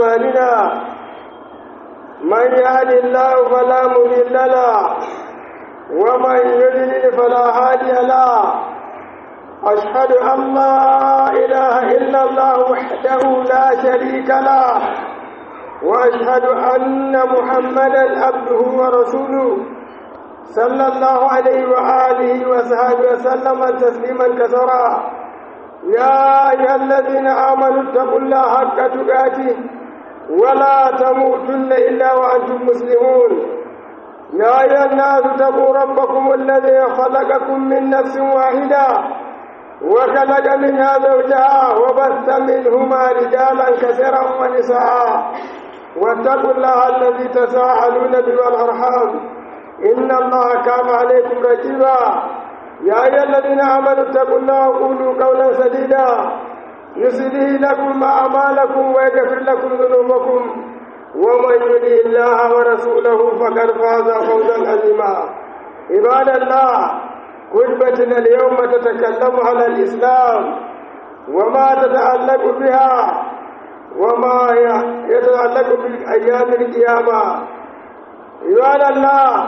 أعمالنا من يهد الله فلا مضل له ومن يضلل فلا هادي له أشهد أن لا إله إلا الله وحده لا شريك له وأشهد أن محمدا عبده ورسوله صلى الله عليه وآله وصحبه وسلم تسليما كثيرا يا أيها الذين آمنوا اتقوا الله حق تقاته ولا تموتن إلا وأنتم مسلمون يا أيها الناس اتقوا ربكم الذي خلقكم من نفس واحدة وخلق منها زوجها وبث منهما رجالا كثيرا ونساء واتقوا الله الذي تساءلون به والأرحام إن الله كان عليكم رقيبا يا أيها الذين آمنوا اتقوا الله وقولوا قولا سديدا يصلح لكم أعمالكم ويغفر لكم ذنوبكم ومن يطع الله ورسوله فقد فاز فوزا عظيما عباد الله خطبتنا اليوم تتكلم على الإسلام وما تتعلق بها وما يتعلق بأيام القيامة عباد الله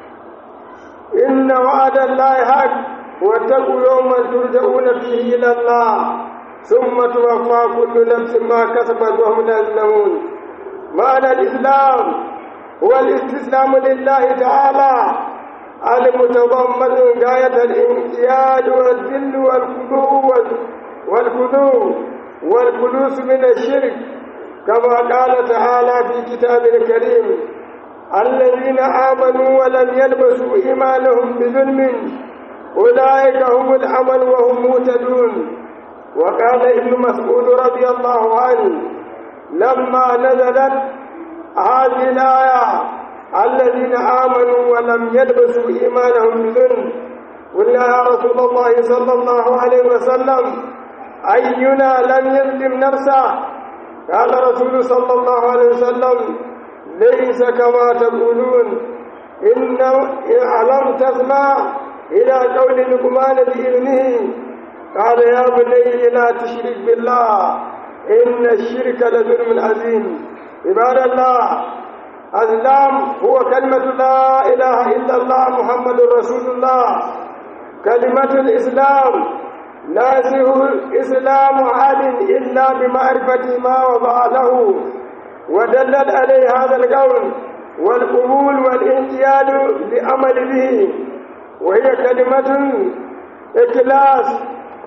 إن وعد الله حق واتقوا يوما ترجعون فيه إلى الله ثم توفى كل نفس ما كسبت وهم لا يظلمون معنى الإسلام هو الاستسلام لله تعالى المتضمن غاية الانقياد والذل والخضوع والخضوع والخلوص من الشرك كما قال تعالى في كتابه الكريم الذين آمنوا ولم يلبسوا إيمانهم بظلم أولئك هم الأمل وهم مهتدون وقال ابن مسعود رضي الله عنه لما نزلت هذه الآية الذين آمنوا ولم يلبسوا إيمانهم بظلم قلنا يا رسول الله صلى الله عليه وسلم أينا لم يظلم نفسه قال رسول صلى الله عليه وسلم ليس كما تقولون إن ألم تسمع إلى قول لقمان بإذنه قال يا بني لا تشرك بالله إن الشرك لظلم عظيم عباد الله الإسلام هو كلمة لا إله إلا الله محمد رسول الله كلمة الإسلام لا يصح إسلام أحد إلا بمعرفة ما وضع له ودلل عليه هذا القول والقبول والانقياد لعمل به وهي كلمة إخلاص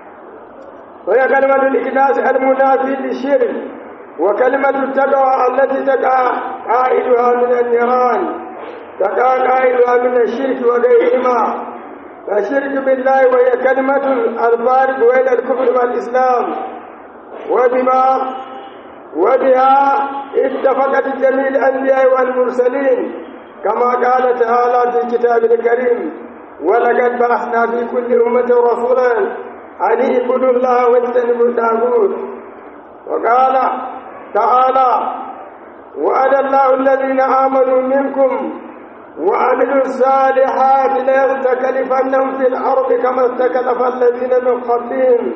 وهي كلمة الإخلاص المنافي للشرك وكلمة التقوى التي تقع قائدها من النيران تقع قائدها من الشرك وغيرهما فالشرك بالله وهي كلمة الفارق بين الكفر والإسلام وبما وبها اتفقت جميع الأنبياء والمرسلين كما قال تعالى في كتاب الكريم ولقد بعثنا في كل أمة رسولا أن اعبدوا الله واجتنبوا الطاغوت وقال تعالى وعد الله الذين آمنوا منكم وعملوا الصالحات ليستكلفنهم في الأرض كما استكلف الذين من قبلهم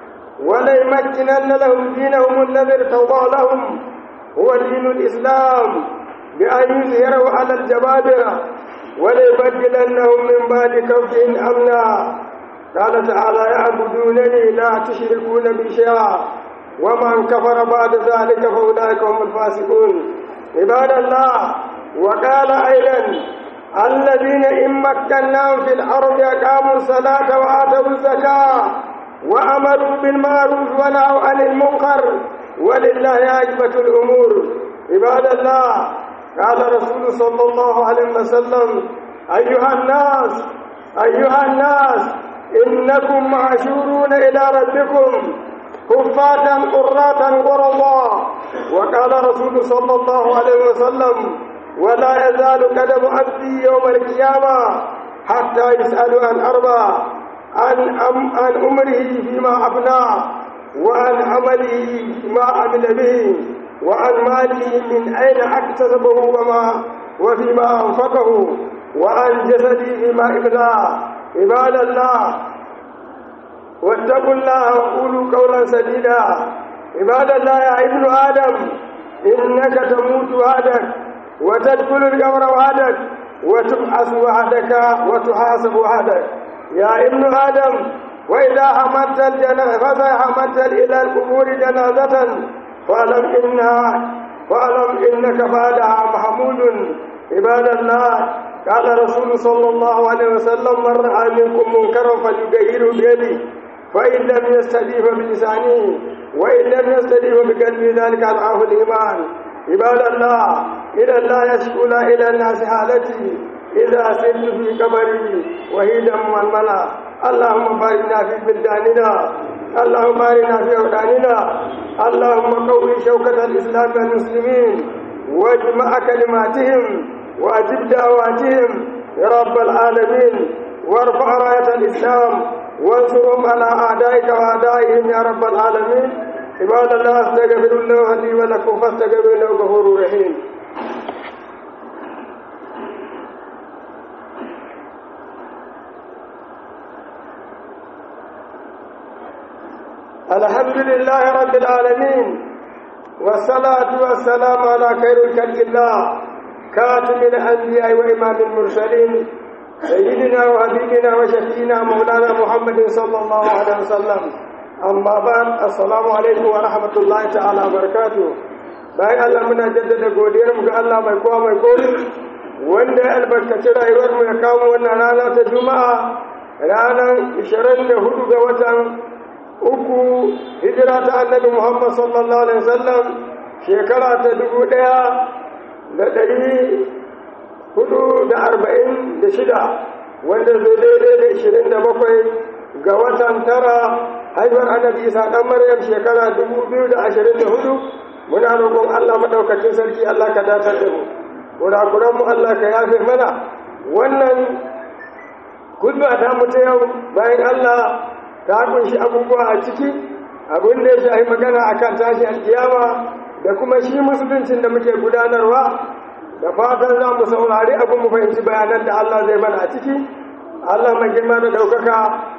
وليمكنن لهم دينهم الذي ارتضى لهم هو دين الإسلام بأن يظهروا على الجبابرة وليبدلنهم من بعد كفهم أمنا قال تعالى يعبدونني لا تشركون بي شيئا ومن كفر بعد ذلك فأولئك هم الفاسقون عباد الله وقال أيضا الذين إن مكناهم في الأرض أقاموا الصلاة وآتوا الزكاة وأمروا بالمعروف ونهوا عن المنكر ولله عاقبة الأمور عباد الله قال رسول صلى الله عليه وسلم أيها الناس أيها الناس إنكم معشورون إلى ربكم كفاة قراة غرضا وقال رسول صلى الله عليه وسلم ولا يزال قدم عبدي يوم القيامة حتى يسأل عن أربع عن أم عن أمره فيما أفنى وعن عمله ما عمل به وعن ماله من أين اكتسبه وما وفيما أنفقه وعن جسده فيما إبلاه عباد الله واتقوا الله وقولوا قولا سديدا عباد الله يا ابن آدم إنك تموت وحدك وتدخل القبر وحدك وتبعث وحدك وتحاسب وحدك يا ابن آدم وإذا حمدت الجنازة فإذا حمدت إلى القبور جنازة فاعلم إنها فاعلم إنك بعدها محمود عباد الله قال رسول صلى الله عليه وسلم من رأى منكم منكرا فليغيره بيده فإن لم يستجيب بلسانه وإن لم يستجيب بقلبه ذلك أضعاف الإيمان عباد الله إلى الله يشكو إلى الناس حالتي إذا سرت في قبري وهيدا مململا اللهم بارنا في بلداننا اللهم بارنا في أولادنا اللهم قوي شوكة الإسلام والمسلمين واجمع كلماتهم وأجب دعواتهم يا رب العالمين وارفع راية الإسلام وانصرهم على أعدائك وأعدائهم يا رب العالمين عباد الله استغفر الله لي ولكم فاستغفروا انه غفور رحيم الحمد لله رب العالمين والصلاة والسلام على خير الخلق الله كاتم الأنبياء وإمام المرسلين سيدنا وحبيبنا وشفينا مولانا محمد صلى الله عليه وسلم amma ba assalamu alaikum wa rahmatullahi ta'ala barakatuh bayan Allah muna jaddada godiyar mu ga Allah mai kowa mai komi wanda ya albarkaci rayuwar mu ya kawo wannan rana ta juma'a ranar 24 ga watan uku hijira ta annabi Muhammad sallallahu alaihi wasallam shekara ta dubu ɗaya da ɗari hudu da arba'in da shida wanda zai daidai da ishirin da bakwai ga watan tara haihuwar annabi isa ɗan maryam shekara dubu biyu da ashirin da hudu muna roƙon allah maɗaukacin sarki allah ka datar da mu kurakuran mu allah ka yafe mana wannan kulba ta mutu yau bayan allah ta kunshi abubuwa a ciki abin da ya shahi magana akan tashi alkiyama da kuma shi musuluncin da muke gudanarwa da fatan za mu saurari abin mu fahimci bayanan da allah zai mana a ciki allah mai girma da ɗaukaka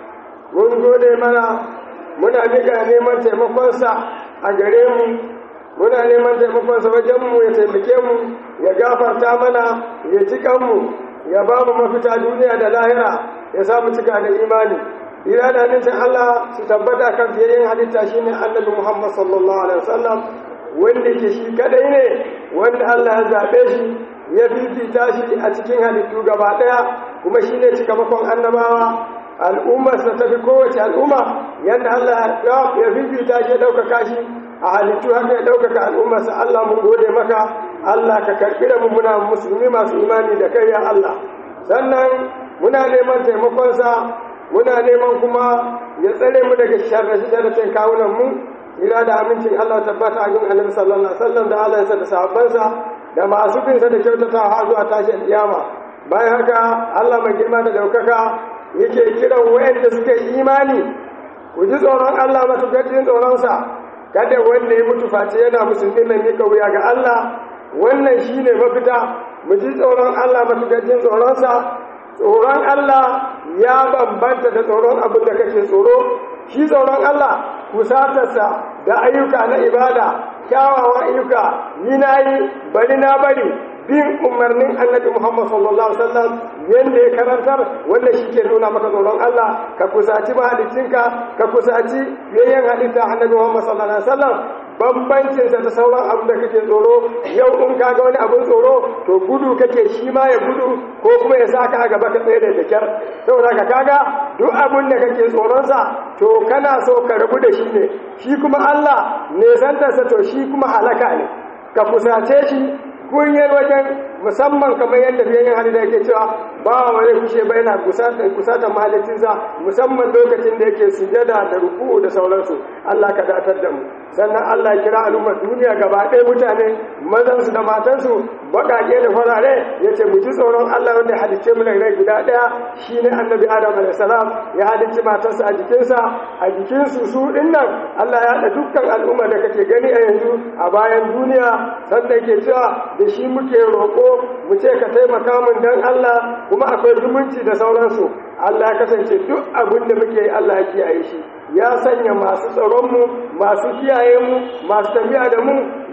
mun gode mana muna miƙa neman taimakonsa a gare mu muna neman taimakonsa wajenmu ya taimake mu ya gafarta mana ya ci kanmu ya ba mu mafita duniya da lahira ya samu cika da imani ira da nincin Allah su tabbata kan fiyayyen halitta shine annabi Muhammad sallallahu alaihi wasallam wanda ke shi kadai ne wanda Allah ya zaɓe shi ya fifita shi a cikin halittu gaba ɗaya kuma shine cikamakon annabawa al'ummarsa ta fi kowace al'umma yadda Allah ya fifita shi ɗaukaka shi a halittu haka ya ɗaukaka al'ummarsa Allah mun gode maka Allah ka karɓi da muna musulmi masu imani da kai ya Allah sannan muna neman taimakonsa muna neman kuma ya tsare mu daga sharrace-sharracen kawunan mu ila da amincin Allah tabbata a gun annabi sallallahu alaihi wasallam da Allah ya da sahabbansa da masu binsa da kyautatawa har zuwa tashin kiyama bayan haka Allah mai girma da daukaka yake kiran wayanda suke imani ku ji tsoron Allah matuƙar jin tsoronsa kada wanda ya mutu face yana musulmi mai mika wuya ga Allah wannan shine mafita mu ji tsoron Allah matuƙar jin tsoronsa tsoron Allah ya bambanta da tsoron abin da kake tsoro shi tsoron Allah kusatarsa da ayyuka na ibada kyawawan ayyuka ni na yi bari na bari bin umarnin annabi Muhammad sallallahu alaihi wasallam yanda ya karantar wanda shi ke nuna maka tsoron Allah ka kusaci mahalicinka ka kusaci yayyan halitta annabi Muhammad sallallahu alaihi wasallam bambancin sa da sauran abin da kake tsoro yau in ka ga wani abin tsoro to gudu kake shi ma ya gudu ko kuma ya saka a gaba ka tsaye da kyar saboda ka kaga duk abin da kake tsoron sa to kana so ka rabu da shi ne shi kuma Allah ne santarsa to shi kuma halaka ne ka kusace shi kunyar wajen musamman kamar yadda fiye yin hali da yake cewa ba wani kushe bai na kusatan mahalicinsa musamman lokacin da yake sujada da ruku'u da sauransu Allah ka datar da mu sannan Allah ya kira al'ummar duniya gaba ɗaya mutane mazansu da matansu baƙaƙe da farare ya ce mu ji tsoron Allah wanda ya halicce mu rai guda ɗaya shine annabi Adam alaihi salam ya halicci matarsa a jikinsa a jikinsu su ɗin nan Allah ya haɗa dukkan al'umma da kake gani a yanzu a bayan duniya sannan yake cewa da shi muke roƙo mu ce ka taimaka mun dan Allah kuma akwai zumunci da sauransu Allah ya kasance duk abin da muke yi Allah ya kiyaye shi ya sanya masu tsaronmu masu kiyaye mu masu tafiya da mu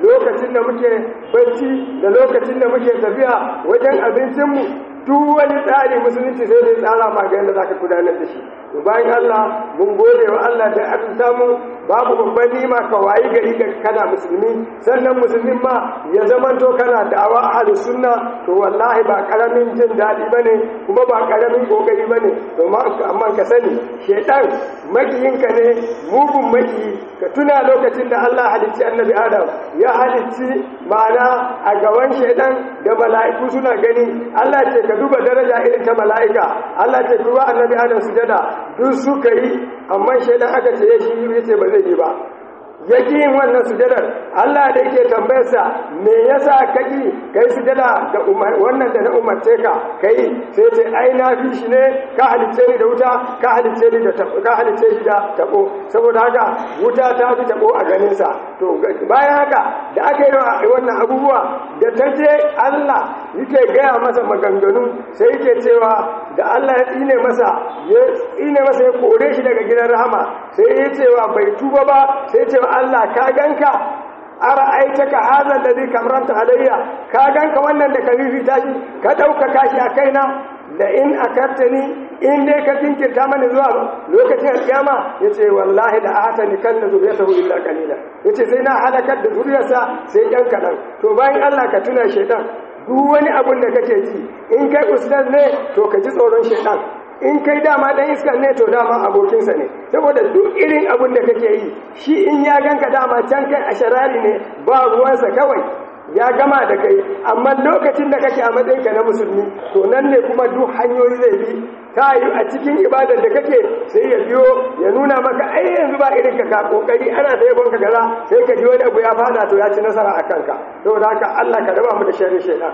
lokacin da muke bacci da lokacin da muke tafiya wajen abincinmu duk wani tsari musulunci sai dai tsara ma ga yadda zaka gudanar da shi bayan Allah mun gode wa Allah da an samu babu babban nima ka wayi gari ga kana musulmi sannan musulmin ma ya zamanto kana da'awa ahlus sunna to wallahi ba karamin jin dadi bane kuma ba karamin kokari bane to amma ka sani shedan makiyinka ne mugun maki ka tuna lokacin da Allah halicci annabi Adam ya halicci ma'ana a gaban shedan da mala'iku suna gani Allah ce ka duba daraja irin ta mala'ika Allah ce duba annabi Adam sujada duk suka yi amma shaidan aka ce ya shi ya ce ba zai yi ba ya ƙi yin wannan sujadar Allah da yake tambayarsa me yasa ka ƙi kai sujada da wannan da na umarce ka kai sai ce ai na fi shi ne ka halicce ni da wuta ka halicce ni da ka halicce shi da tabo saboda haka wuta ta fi tabo a ganin sa to bayan haka da aka yi wannan abubuwa da ta je Allah yake gaya masa maganganu sai yake cewa da Allah ya tsine masa ya tsine masa ya kore shi daga gidan rahama sai ya cewa bai tuba ba sai cewa Allah ka ganka ara aitaka hazan da zai kamranta alayya ka ganka wannan da ka fifita shi ka ɗaukaka shi a kaina da in akartani in dai ka jinkirta mani zuwa lokacin alkiyama yace wallahi da ahatani kan na zuriyatahu illa qalila yace sai na halakar da zuriyarsa sai ɗan kaɗan to bayan Allah ka tuna shaitan duk wani abun da kake ci in kai ustaz ne to ka ji tsoron shaitan in kai dama dan iskar ne to dama abokinsa ne saboda duk irin abun da kake yi shi in ya ganka dama can kai a sharari ne ba ruwansa kawai ya gama da kai amma lokacin da kake a matsayinka na musulmi to nan ne kuma duk hanyoyi zai bi ta yi a cikin ibadar da kake sai ya biyo ya nuna maka ai yanzu ba irin ka ka kokari ana da yabon ka gaza sai ka ji wani abu ya fada to ya ci nasara a kanka saboda haka Allah ka raba mu da sharri shaitan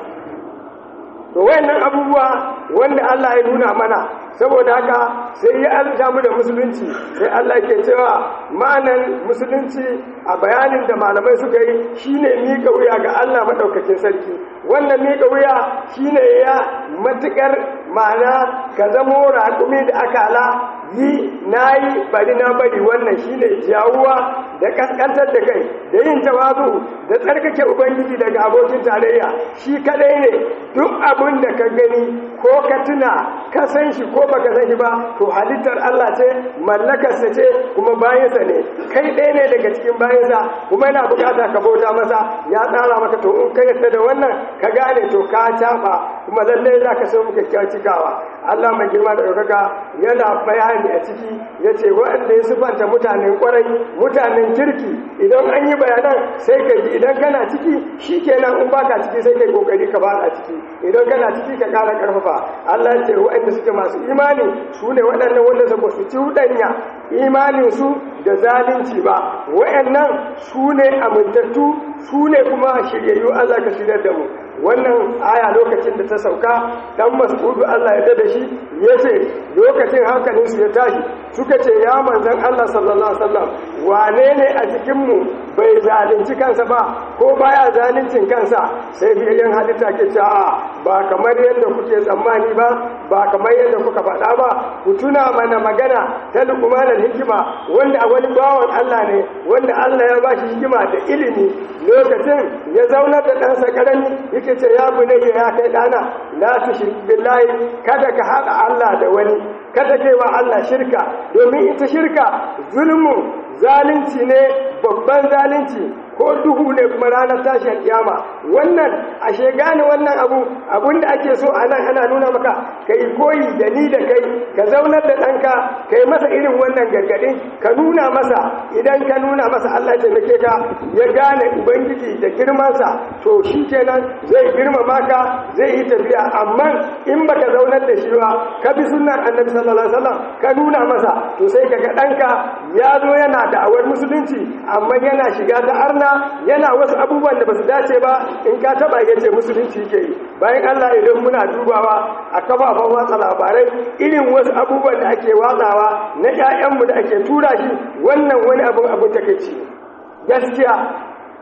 to wayannan abubuwa wanda Allah ya nuna mana saboda haka sai ya alta mu da musulunci sai Allah ke cewa ma'anan musulunci a bayanin da malamai suka yi shine miƙa wuya ga Allah madaukakin sarki wannan miƙa wuya shine ya matukar ma'ana ka zamo raƙumi da akala yi nayi bari na bari wannan shine jawuwa da kaskantar da kai da yin tawazu da tsarkake ubangiji daga abokin tarayya shi kadai ne duk abin da ka gani ko ka tuna ka san shi ko baka san shi ba to halittar Allah ce mallakarsa ce kuma bayansa ne kai ɗaya ne daga cikin bayansa kuma yana bukata ka bauta masa ya tsara maka to in ka yarda da wannan ka gane to ka caɓa kuma lallai za ka so muka cikawa Allah mai girma da ɗaukaka yana bayani a ciki ya ce waɗanda ya sufanta mutanen ƙwarai mutanen kirki idan an yi bayanan sai ka ji idan kana ciki shi kenan in baka ciki sai kai kokari ka ba a ciki idan kana ciki ka ƙara ƙarfafa Allah ya ce waɗanda suke masu imani su ne waɗannan wanda ba su ci hudanya imaninsu da zalunci ba waɗannan su ne amintattu su ne kuma shiryayyu Allah ka shirya da mu wannan aya lokacin da ta sauka dan mas'udu Allah ya da shi yace lokacin hankalin su ya tashi suka ce ya manzon Allah sallallahu alaihi wasallam wane ne a cikin mu bai zalunci kansa ba ko baya zaluncin kansa sai biyan halitta ke cewa ba kamar yadda kuke tsammani ba ba kamar yadda kuka faɗa ba ku tuna mana magana ta lukumanar hikima wanda a wani bawan Allah ne wanda Allah ya ba shi hikima da ilimi lokacin ya zaunar da ɗansa ƙarami yake ce ya bunayya ya kai ɗana la tushrik billahi kada ka haɗa Allah da wani kada kai wa Allah shirka domin ita shirka zulmu zalunci ne babban zalunci ko duhu ne kuma ranar tashin kiyama wannan ashe gane wannan abu abinda ake so a nan ana nuna maka kai koyi da ni da kai ka zaunar da ɗanka kai masa irin wannan gargaɗin ka nuna masa idan ka nuna masa Allah ya taimake ka ya gane ubangiji da girmansa to shi kenan zai girmama ka zai yi tafiya amma in baka zaunar da shi ba ka bi sunnar annabi sallallahu alaihi wasallam ka nuna masa to sai kaga ɗanka ya zo yana da'awar musulunci amma yana shiga da arna yana wasu abubuwan da ba su dace ba in ka taba ya ce musulunci ke yi bayan Allah idan muna dubawa a kafafen watsa labarai irin wasu abubuwan da ake watsawa na 'ya'yanmu da ake tura shi wannan wani abin abin takeici gaskiya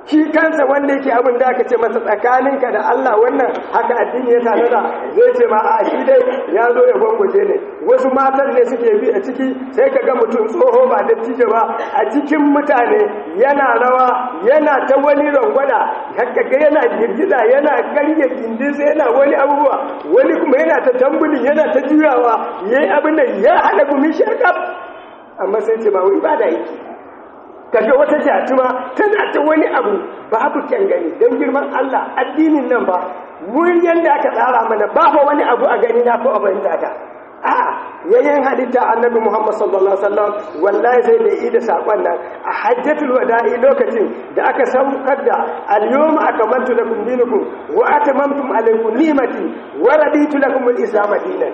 shi kansa wanda yake abin da aka ce masa tsakaninka da Allah wannan haka addini ya tanada zai ce ma a shi dai ya zo ya gwangwaje ne wasu matan ne suke bi a ciki sai ka ga mutum tsoho ba dattijo ba a cikin mutane yana rawa yana ta wani rangwada haka ga yana girgiza yana karye gindinsa yana wani abubuwa wani kuma yana ta tambulin yana ta juyawa yayi abin da ya haɗa gumi shakaf amma sai ce ba wai ba da yake kaga wata jatuma tana ta wani abu babu kyan gani don girman Allah addinin nan ba mun yanda aka tsara mana ba fa wani abu a gani na ko a bayyana ta a yayin halitta annabi Muhammad sallallahu alaihi wasallam wallahi sai da ida sakon nan a hajjatul wada'i lokacin da aka saukar da al-yawma akmaltu lakum dinakum wa atamamtu alaykum ni'mati wa raditu lakum al-islam dinan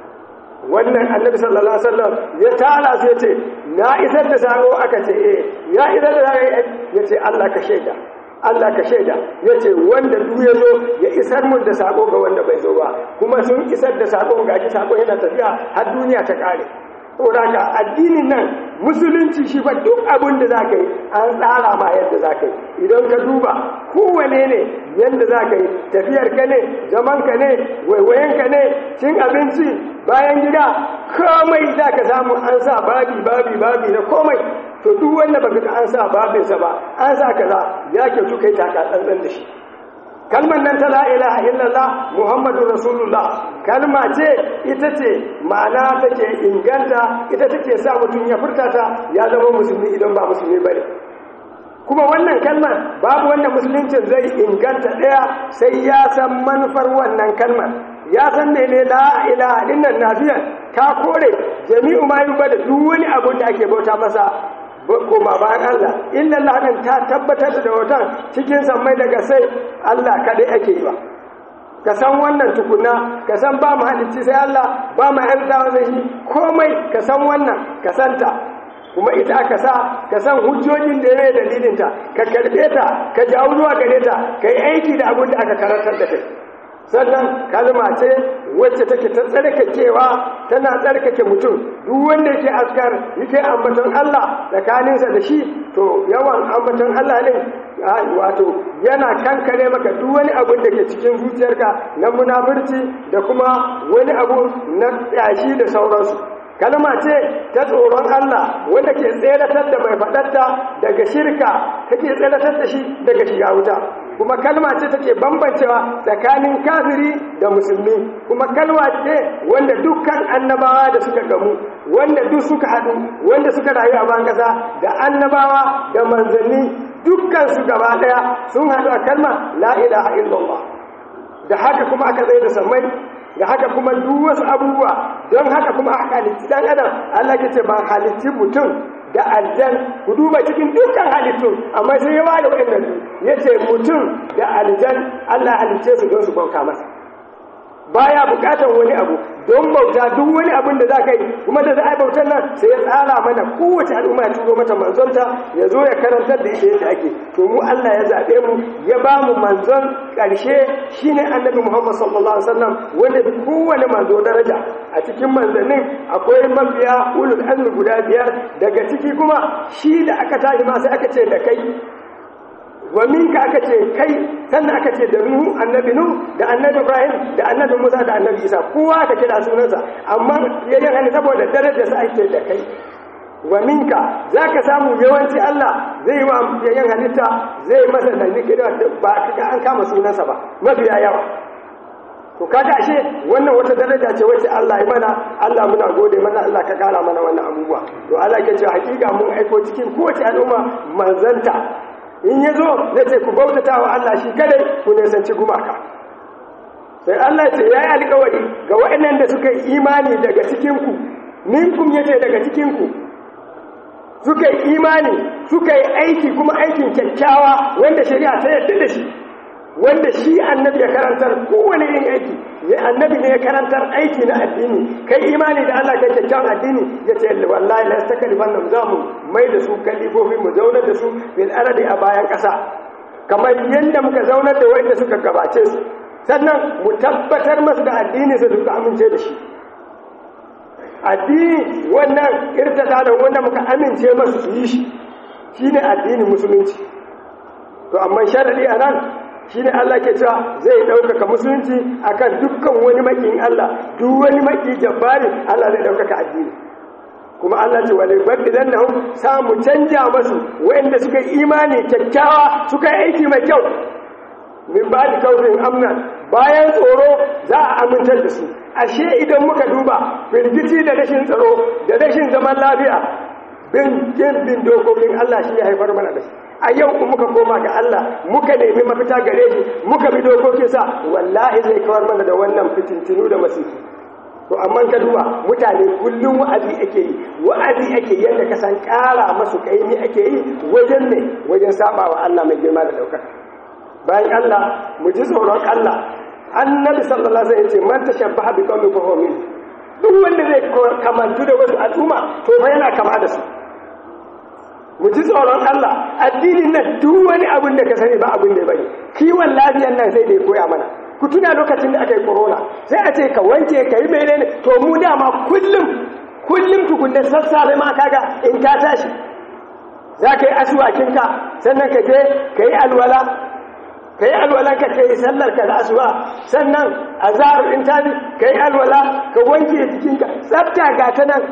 wannan annabi sallallahu alaihi wasallam ya tara su yace na isar da sako aka ce eh ya isar da sako yace Allah ka shaida Allah ka shaida yace wanda duk ya zo ya isar mun da sako ga wanda bai zo ba kuma sun isar da sako ga shi sako yana tafiya har duniya ta kare saboda ka addinin nan musulunci shi fa duk abin da zaka yi an tsara ma yadda zaka yi idan ka duba kowane ne yadda zaka yi tafiyar ka ne zaman ka ne waiwayen ka ne cin abinci bayan gida komai za ka samu an sa babi babi babi na komai to duk wanda baka ga an sa babinsa ba an sa kaza ya ke tu kai taka tsantsan da shi kalmar nan ta la ilaha illallah muhammadu rasulullah kalma ce ita ce ma'ana take inganta ita take sa mutum ya furta ta ya zama musulmi idan ba musulmi bane kuma wannan kalmar babu wannan musuluncin zai inganta ɗaya sai ya san manufar wannan kalmar ya san mene la ilaha dinnan nafiyan ka kore jami'u ma yuba da duk wani abu da ake bauta masa koma bayan Allah illa Allah din ta tabbatar da watan cikin sammai daga sai Allah kadai ake yi ba ka san wannan tukuna ka san ba mu halicci sai Allah ba mu yarda sai shi komai ka san wannan ka santa kuma ita aka sa ka san hujjojin da ya dalilinta ka karbe ta ka jawo zuwa gare ta ka yi aiki da abin da aka karantar da kai sannan kalma ce wacce take ta tsarkakewa tana tsarkake mutum duk wanda yake askar yake ambaton Allah tsakaninsa da shi to yawan ambaton Allah ne wato yana kankare maka duk wani abin da ke cikin zuciyarka na munafurci da kuma wani abu na yashi da sauransu kalma ce ta tsoron Allah wanda ke tseratar da mai faɗarta daga shirka take tseratar da shi daga shiga wuta kuma kalma ce take bambancewa tsakanin kafiri da musulmi kuma kalma ce wanda dukkan annabawa da suka gamu wanda duk suka haɗu wanda suka rayu a ban ƙasa da annabawa da manzanni dukkan su gaba ɗaya sun haɗu a kalma la ilaha illallah da haka kuma aka tsaye da sammai da haka kuma duk wasu abubuwa don haka kuma aka halitti dan adam Allah ke ce ba halitti mutum da aljan ku duba cikin dukkan halittun amma sai ya bada waɗannan ya ce mutum da aljan Allah halicce su don su bauta masa baya bukatar wani abu don bauta duk wani abin da za ka yi kuma da za a yi bautar nan sai ya tsara mana kowace al'umma ya turo mata manzonta ya zo ya karantar da ita yadda ake to mu Allah ya zaɓe mu ya ba mu manzon ƙarshe shine annabi Muhammad sallallahu alaihi wasallam wanda bi kowane manzo daraja a cikin manzannin akwai mabiya ulul azmi guda biyar daga ciki kuma shi da aka tashi ma sai aka ce da kai wa minka aka ce kai sannan aka ce da nuhu annabi nuhu da annabi ibrahim da annabi musa da annabi isa kowa aka kira sunansa amma yayin hannu saboda darajar sa ake da kai wa minka zaka samu yawanci Allah zai wa yayin halitta zai masa da nikira ba kaga an kama sunansa ba mafiya yawa to kaga ashe wannan wata daraja ce wacce Allah ya mana Allah muna gode mana Allah ka kara mana wannan abubuwa to Allah ke cewa hakika mun aiko cikin kowace al'umma manzanta in ya zo na ce ku bautata wa Allah shi kadai ku nisanci gumaka sai Allah ce ya yi alkawari ga waɗannan da suka yi imani daga cikinku minkum ya ce daga cikinku suka yi imani suka yi aiki kuma aikin kyakkyawa wanda shari'a ta yadda da shi wanda shi annabi ya karantar kowane yin aiki ya annabi ne ya karantar aiki na addini kai imani da Allah kai kyakkyawan addini ya ce wallahi la yastakalifan nan za mu mai da su kalifofi mu zaunar da su bil aradi a bayan ƙasa kamar yadda muka zaunar da wanda suka gabace su sannan mu tabbatar masu da addini su suka amince da shi addini wannan irtada da wanda muka amince masu su yi shi shine addinin musulunci to amma sharadi a nan shi ne Allah ke cewa zai ɗaukaka musulunci akan dukkan wani maƙin Allah duk wani maƙi jabbari Allah zai ɗaukaka addini kuma Allah ce wale baddilan nahum samu canja masu waɗanda suka yi imani kyakkyawa suka yi aiki mai kyau min ba da kaufin amna bayan tsoro za a amintar da su ashe idan muka duba firgici da rashin tsaro da rashin zaman lafiya bin bin dokokin Allah shi ya haifar mana da shi a yau in muka koma ga Allah muka nemi mafita gare shi muka bi dokokinsa wallahi zai kawar mana da wannan fitintinu da masifu to amma ka duba mutane kullum wa'azi ake yi wa'azi ake yadda ka san ƙara masu kaimi ake yi wajen ne wajen saba wa Allah mai girma da ɗaukaka bayan Allah mu ji tsoron Allah annabi sallallahu alaihi wasallam ya ce man tashabbaha bi qaumin fa huwa minhum duk wanda zai kamantu da wasu al'umma to fa yana kama da su mu ji tsoron Allah addinin nan duk wani abin da ka sani ba abin da ya bane kiwon lafiyar nan sai da ya koya mana ku tuna lokacin da aka yi corona sai a ce ka wanke ka yi menene to mu dama kullum kullum tukunna sassafe ma kaga in ka tashi za ka yi asuwakinka sannan ka je ka yi alwala ka yi alwalan ka yi sallar ka da asuwa sannan a zarar in tabi ka yi alwala ka wanke jikinka tsafta ga ta nan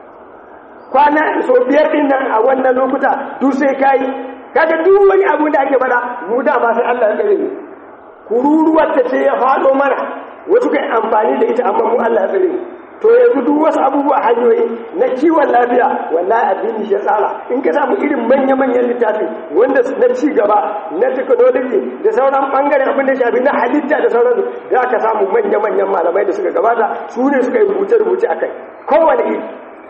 kwana so biyar din nan a wannan lokuta duk sai ka yi kaga duk wani abu da ake bada mu da ba sai Allah ya tsare mu kururuwar ta ce ya faɗo mana wasu kai amfani da ita amma mu Allah ya tsare mu to yanzu duk wasu abubuwa hanyoyi na kiwon lafiya wallahi addini shi ya tsara in ka samu irin manya-manyan littafi wanda na ci gaba na technology da sauran bangaren abin da shafi na halitta da sauransu za ka samu manya-manyan malamai da suka gabata su ne suka yi rubuce-rubuce a kai kowane iri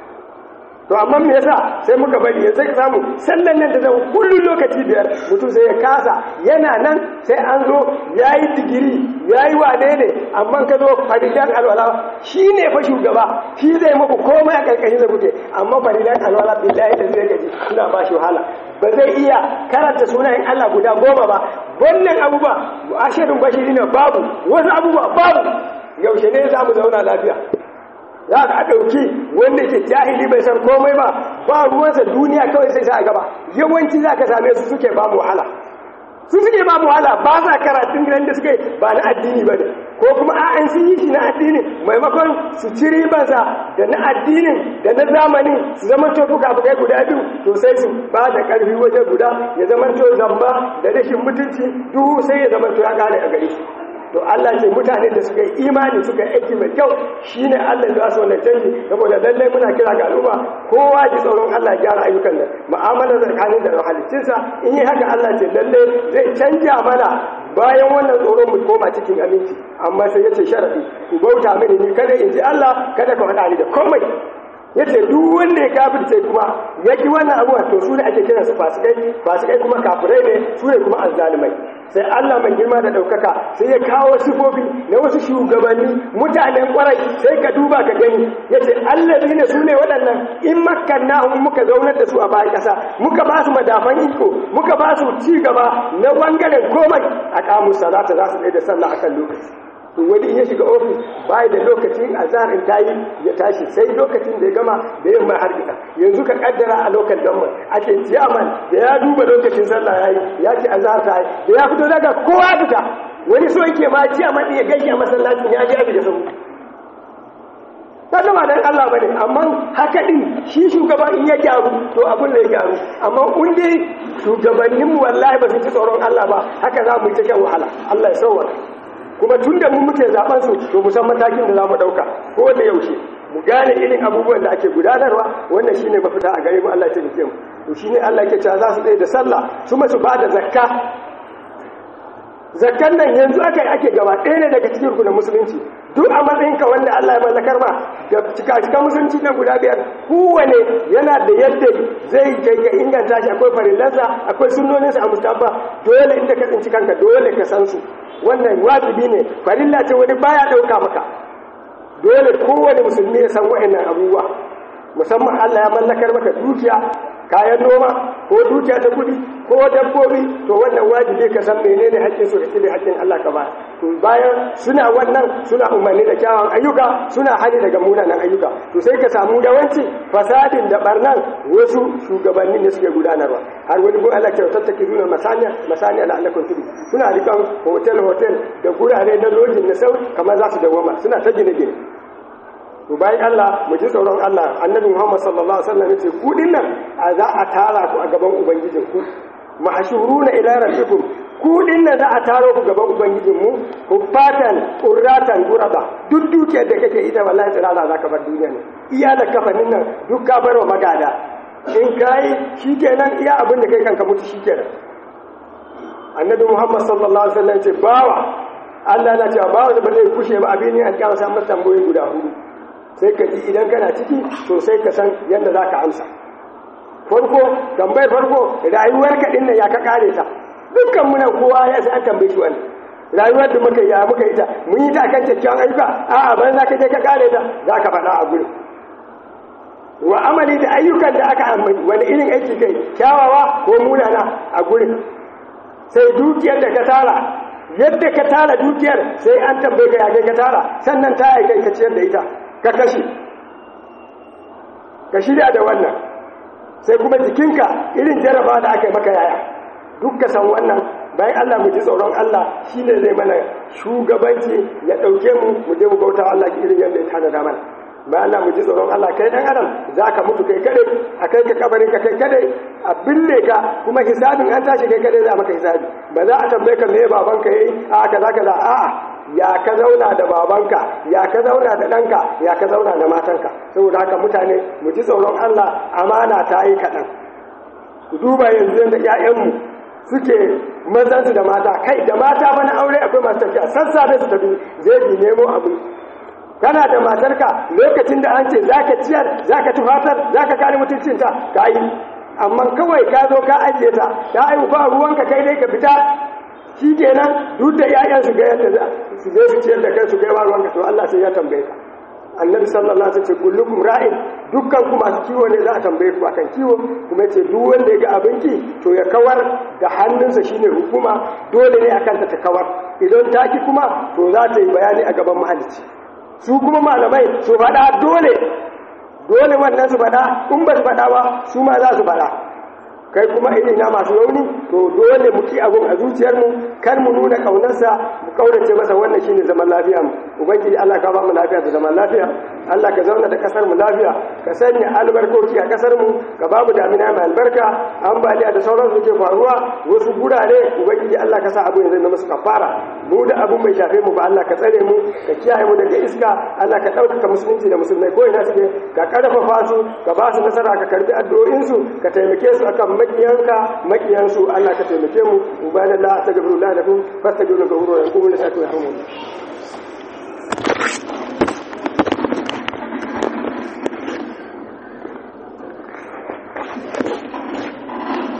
to amma me yasa sai muka bari yanzu ka samu sallan nan da zan kullun lokaci biyar mutum sai ya kasa yana nan sai an zo yayi digiri yayi wane ne amma ka zo faridan alwala shine fa shugaba shi zai muku komai a karkashin da kuke amma faridan alwala billahi da zai gaji suna ba shi wahala ba zai iya karanta sunayen Allah guda goma ba wannan abubuwa ashirin bashiri ne babu wasu abubuwa babu yaushe ne za mu zauna lafiya za ka ɗauki wanda ke jahili bai san komai ba ba ruwansa duniya kawai sai sa a gaba yawanci za ka same su suke ba mu wahala su suke ba mu wahala ba sa karatun gidan da suke ba na addini ba ne ko kuma a an sun yi shi na addini maimakon su ci ribansa da na addinin da na zamanin su zama to fuka fukai guda biyu to sai su ba da ƙarfi waje guda ya zama to zamba da rashin mutunci duhu sai ya zama to ya gane a gare shi to Allah ce mutane da suka yi imani suka yi aiki mai kyau shine Allah da su wannan canji saboda lalle muna kira ga al'umma kowa ji tsoron Allah ya gyara ayyukan nan mu'amala tsakanin da halittinsa in yi haka Allah ce lalle zai canja mana bayan wannan tsoron mu koma cikin aminci amma sai yace sharadi ku bauta mini ni kada in ji Allah kada ka faɗa ni da komai yace duk wanda ya kafirce kuma ya ki wannan abuwa to su ne ake kiran su fasikai fasikai kuma kafirai ne su ne kuma azzalimai sai Allah mai girma da daukaka sai ya kawo sifofi na wasu shugabanni mutanen kwarai sai ka duba ka gani yace allazina su ne waɗannan in makkannahum muka zaunar da su a bayan ƙasa muka ba su madafan iko muka ba su ci gaba na bangaren komai a kamun salata za su tsaye da sallah akan lokaci to wani in ya shiga ofis bai da lokacin azhar in tayi ya tashi sai lokacin da ya gama da yamma har gida yanzu ka kaddara a lokal gamman ake ciyaman da ya duba lokacin sallah yayi ya ce azhar ta da ya fito daga kowa fita wani so yake ma ciyaman ya gaishe a masallacin ya ji abi da sabu ta zama dan Allah bane amma haka din shi shugaba in ya gyaru to abun da ya gyaru amma in dai shugabanninmu wallahi ba su ci tsoron Allah ba haka za mu yi ta shan wahala Allah ya sauwaka kuma tun da mu muke zaben su to mu san matakin da za mu ɗauka ko da yaushe mu gane irin abubuwan da ake gudanarwa wannan shine mafita a gare mu Allah ya taimake mu to shine Allah yake cewa za su tsaye da sallah su masu ba da zakka zakkan nan yanzu aka ake gaba ɗaya ne daga cikin rukunin musulunci duk a matsayinka wanda Allah ya mallakar ma da cika musulunci na guda biyar kowane yana da yadda zai kai ga inganta shi akwai farillansa akwai sunnoninsa a mustafa dole inda ka tsinci kanka dole ka san su wannan wajibi ne farilla ce wani baya dauka maka dole kowane musulmi ya san wa'annan abubuwa musamman Allah ya mallakar maka dukiya kayan noma ko dukiya ta kudi ko dabbobi to wannan wajibi ka san menene haƙƙin su da kide haƙƙin Allah ka ba to bayan suna wannan suna umarni da kyawun ayyuka suna hali daga munanan ayyuka to sai ka samu yawanci fasadin da barnan wasu shugabanni ne suke gudanarwa har wani gun Allah ke tattake duna masaniya masaniya la Allah tudu suna rikan hotel hotel da gurare na lojin na sau kamar za su dawoma suna ta gine gine to bayan Allah mu ji tsoron Allah annabi Muhammad sallallahu alaihi wasallam yace ku dinnan a za a tara ku a gaban ubangijin ku mahshuruna ila rabbikum ku dinnan za a taro ku gaban ubangijin mu fatan qurratan guraba duk dukiyar da kake ita wallahi tsirara zaka bar duniya ne iya da kafanin nan duk ka bar wa magada in kai shikenan iya abin da kai kanka mutu shikenan annabi Muhammad sallallahu alaihi wasallam yace bawa Allah na cewa bawa da ba zai kushe ba abin ne alƙiyama sai masa tambayoyi guda hudu sai ka ji idan kana ciki to sai ka san yadda za ka amsa farko tambayar farko rayuwar ka ɗin ya ka kare ta dukkan muna kowa ya sai an tambaye shi wannan rayuwar da muka yi ya muka yi ta mun yi ta kan kyakkyawan ayyuka a'a ban za ka je ka kare ta za ka faɗa a gurin wa amali da ayyukan da aka amfani wani irin aiki kai kyawawa ko munana a gurin sai dukiyar da ka tara yadda ka tara dukiyar sai an tambaye ka ya kai ka tara sannan ta yi kai ka ciyar da ita ka kashe ka shirya da wannan sai kuma jikinka irin jaraba da aka yi maka yaya duk ka san wannan bayan Allah mu ji tsoron Allah shi ne zai mana shugabanci ya ɗauke mu mu je mu bauta Allah irin yadda ya tanada mana bayan Allah mu ji tsoron Allah kai dan adam za ka mutu kai kadai a kai ka kabarin ka kai kadai a bille ka kuma hisabin an tashi kai kadai za maka hisabi ba za a tambaye ka me babanka yayi a kaza kaza a'a ya ka zauna da babanka ya ka zauna da ɗanka ya ka zauna da matanka saboda haka mutane mu ji tsoron Allah amana ta yi kaɗan ku duba yanzu da ‘ya'yanmu suke mazansu da mata kai da mata bana aure akwai masu tafiya sassafe su tafi zai bi nemo abu kana da matarka lokacin da an ce za ka ciyar za ka tufatar za ka kare mutuncinta ka yi amma kawai ka zo ka ajiye ta ta aiwu ba ruwanka kai dai ka fita shi kenan duk da ƴaƴan su ga yadda su je su ciyar da kai su kai ruwan ka to Allah sai ya tambaye ka annabi sallallahu alaihi wasallam ce kullukum ra'in dukkan ku masu kiwo ne za a tambaye ku akan kiwo kuma ce duk wanda ya ga abinci to ya kawar da hannunsa shine hukuma dole ne akan ta ta kawar idan ta ki kuma to za ta yi bayani a gaban mahalicci su kuma malamai su faɗa dole dole wannan su faɗa in ba su faɗa ba su ma za su faɗa kai kuma irin na masu rauni to dole mu ki abun a zuciyarmu kar mu nuna kaunarsa mu kaurace masa wannan shine zaman lafiya mu ubangiji Allah ka ba mu lafiya da zaman lafiya Allah ka zauna da kasar mu lafiya ka sanya albarkoki a kasar mu ka ba mu damina mai albarka ambaliya da sauran su ke faruwa wasu gurare ubangiji Allah ka sa abu ya zama musu kafara mu da abun bai shafe mu ba Allah ka tsare mu ka kiyaye mu daga iska Allah ka ɗaukaka musulunci da musulmai ko ina suke ka karfafa su ka ba su nasara ka karbi addu'o'insu ka taimake su akan makiyanka makiyansu Allah ka taimake mu ubanallah astaghfirullah lakum fastaghfiru lahu wa yaqumu lisatu yarhamu